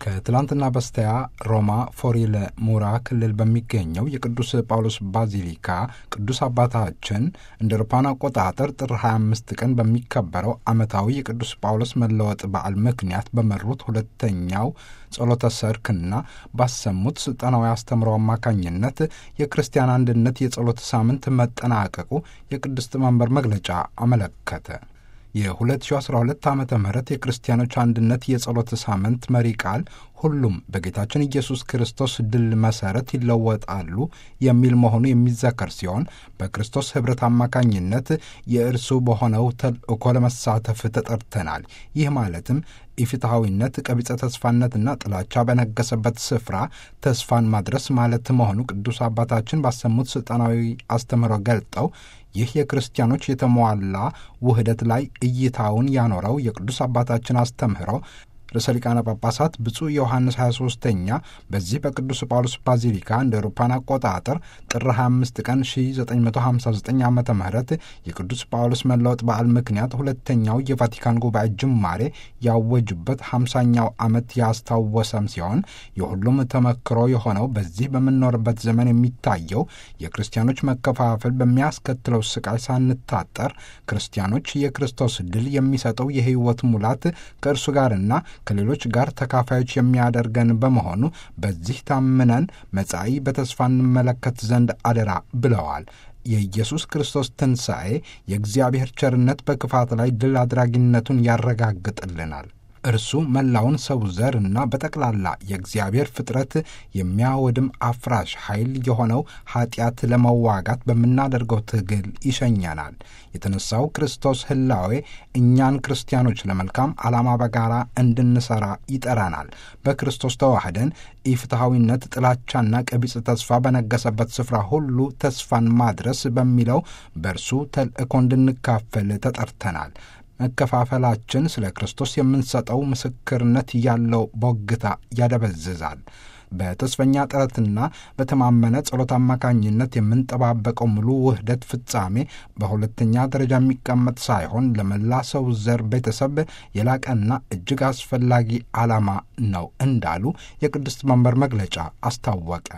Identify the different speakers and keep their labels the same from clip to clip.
Speaker 1: ከትላንትና በስቲያ ሮማ ፎሪለ ሙራ ክልል በሚገኘው የቅዱስ ጳውሎስ ባዚሊካ ቅዱስ አባታችን እንደ አውሮፓውያን አቆጣጠር ጥር 25 ቀን በሚከበረው ዓመታዊ የቅዱስ ጳውሎስ መለወጥ በዓል ምክንያት በመሩት ሁለተኛው ጸሎተ ሰርክና ባሰሙት ስልጠናዊ አስተምሮ አማካኝነት የክርስቲያን አንድነት የጸሎት ሳምንት መጠናቀቁ የቅድስት መንበር መግለጫ አመለከተ። የ2012 ዓ ም የክርስቲያኖች አንድነት የጸሎት ሳምንት መሪ ቃል ሁሉም በጌታችን ኢየሱስ ክርስቶስ ድል መሠረት ይለወጣሉ የሚል መሆኑ የሚዘከር ሲሆን በክርስቶስ ኅብረት አማካኝነት የእርሱ በሆነው ተልእኮ ለመሳተፍ ተጠርተናል። ይህ ማለትም ኢፍትሐዊነት፣ ቀቢጸ ተስፋነትና ጥላቻ በነገሰበት ስፍራ ተስፋን ማድረስ ማለት መሆኑ ቅዱስ አባታችን ባሰሙት ሥልጣናዊ አስተምህሮ ገልጠው ይህ የክርስቲያኖች የተሟላ ውህደት ላይ እይታውን ያኖረው የቅዱስ አባታችን አስተምህሮ ርዕሰ ሊቃነ ጳጳሳት ብፁዕ ዮሐንስ 23ኛ በዚህ በቅዱስ ጳውሎስ ባዚሊካ እንደ አውሮፓውያን አቆጣጠር ጥር 25 ቀን 1959 ዓ ም የቅዱስ ጳውሎስ መለወጥ በዓል ምክንያት ሁለተኛው የቫቲካን ጉባኤ ጅማሬ ያወጁበት 50ኛው ዓመት ያስታወሰም ሲሆን የሁሉም ተመክሮ የሆነው በዚህ በምንኖርበት ዘመን የሚታየው የክርስቲያኖች መከፋፈል በሚያስከትለው ስቃይ ሳንታጠር ክርስቲያኖች የክርስቶስ ድል የሚሰጠው የሕይወት ሙላት ከእርሱ ጋርና ከሌሎች ጋር ተካፋዮች የሚያደርገን በመሆኑ በዚህ ታምነን መጻኢ በተስፋ እንመለከት ዘንድ አደራ ብለዋል። የኢየሱስ ክርስቶስ ትንሣኤ የእግዚአብሔር ቸርነት በክፋት ላይ ድል አድራጊነቱን ያረጋግጥልናል። እርሱ መላውን ሰው ዘር እና በጠቅላላ የእግዚአብሔር ፍጥረት የሚያወድም አፍራሽ ኃይል የሆነው ኃጢአት ለመዋጋት በምናደርገው ትግል ይሸኘናል። የተነሳው ክርስቶስ ሕላዌ እኛን ክርስቲያኖች ለመልካም ዓላማ በጋራ እንድንሠራ ይጠራናል። በክርስቶስ ተዋህደን ኢፍትሐዊነት፣ ጥላቻና ቀቢጽ ተስፋ በነገሰበት ስፍራ ሁሉ ተስፋን ማድረስ በሚለው በእርሱ ተልእኮ እንድንካፈል ተጠርተናል። መከፋፈላችን ስለ ክርስቶስ የምንሰጠው ምስክርነት ያለው ቦግታ ያደበዝዛል። በተስፈኛ ጥረትና በተማመነ ጸሎት አማካኝነት የምንጠባበቀው ሙሉ ውህደት ፍጻሜ በሁለተኛ ደረጃ የሚቀመጥ ሳይሆን ለመላ ሰው ዘር ቤተሰብ የላቀና እጅግ አስፈላጊ ዓላማ ነው እንዳሉ የቅድስት መንበር መግለጫ አስታወቀ።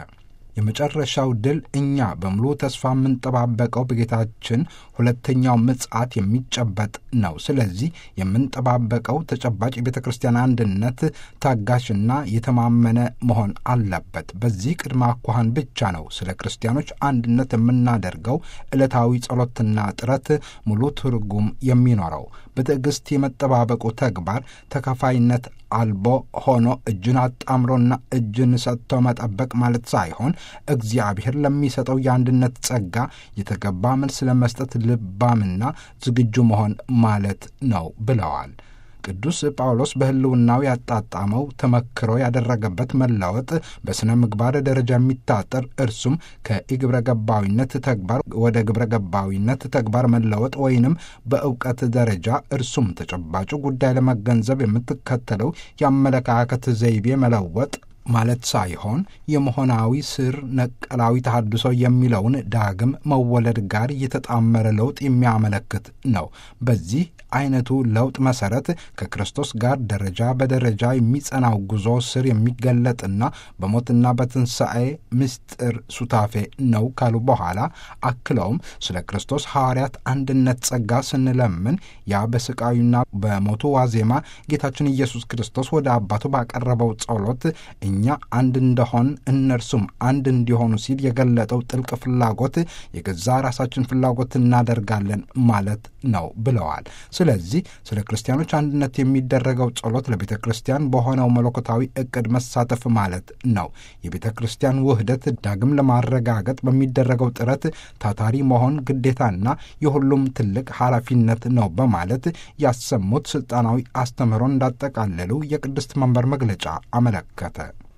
Speaker 1: የመጨረሻው ድል እኛ በሙሉ ተስፋ የምንጠባበቀው በጌታችን ሁለተኛው ምጽአት የሚጨበጥ ነው። ስለዚህ የምንጠባበቀው ተጨባጭ የቤተ ክርስቲያን አንድነት ታጋሽና የተማመነ መሆን አለበት። በዚህ ቅድመ አኳኋን ብቻ ነው ስለ ክርስቲያኖች አንድነት የምናደርገው ዕለታዊ ጸሎትና ጥረት ሙሉ ትርጉም የሚኖረው። በትዕግሥት የመጠባበቁ ተግባር ተከፋይነት አልቦ ሆኖ እጅን አጣምሮና እጅን ሰጥቶ መጠበቅ ማለት ሳይሆን እግዚአብሔር ለሚሰጠው የአንድነት ጸጋ የተገባ መልስ ለመስጠት ልባምና ዝግጁ መሆን ማለት ነው ብለዋል። ቅዱስ ጳውሎስ በሕልውናው ያጣጣመው ተመክሮ ያደረገበት መለወጥ በሥነ ምግባር ደረጃ የሚታጠር እርሱም ከኢግብረ ገባዊነት ተግባር ወደ ግብረ ገባዊነት ተግባር መለወጥ ወይንም በእውቀት ደረጃ እርሱም ተጨባጩ ጉዳይ ለመገንዘብ የምትከተለው የአመለካከት ዘይቤ መለወጥ ማለት ሳይሆን የመሆናዊ ስር ነቀላዊ ተሐድሶ የሚለውን ዳግም መወለድ ጋር የተጣመረ ለውጥ የሚያመለክት ነው። በዚህ አይነቱ ለውጥ መሰረት ከክርስቶስ ጋር ደረጃ በደረጃ የሚጸናው ጉዞ ስር የሚገለጥና በሞትና በትንሣኤ ምስጢር ሱታፌ ነው ካሉ በኋላ አክለውም ስለ ክርስቶስ ሐዋርያት አንድነት ጸጋ ስንለምን ያ በስቃዩና በሞቱ ዋዜማ ጌታችን ኢየሱስ ክርስቶስ ወደ አባቱ ባቀረበው ጸሎት እኛ አንድ እንደሆን እነርሱም አንድ እንዲሆኑ ሲል የገለጠው ጥልቅ ፍላጎት የገዛ ራሳችን ፍላጎት እናደርጋለን ማለት ነው ብለዋል። ስለዚህ ስለ ክርስቲያኖች አንድነት የሚደረገው ጸሎት ለቤተ ክርስቲያን በሆነው መለኮታዊ ዕቅድ መሳተፍ ማለት ነው። የቤተ ክርስቲያን ውህደት ዳግም ለማረጋገጥ በሚደረገው ጥረት ታታሪ መሆን ግዴታና የሁሉም ትልቅ ኃላፊነት ነው በማለት ያሰሙት ስልጣናዊ አስተምህሮን እንዳጠቃለሉ የቅድስት መንበር መግለጫ አመለከተ።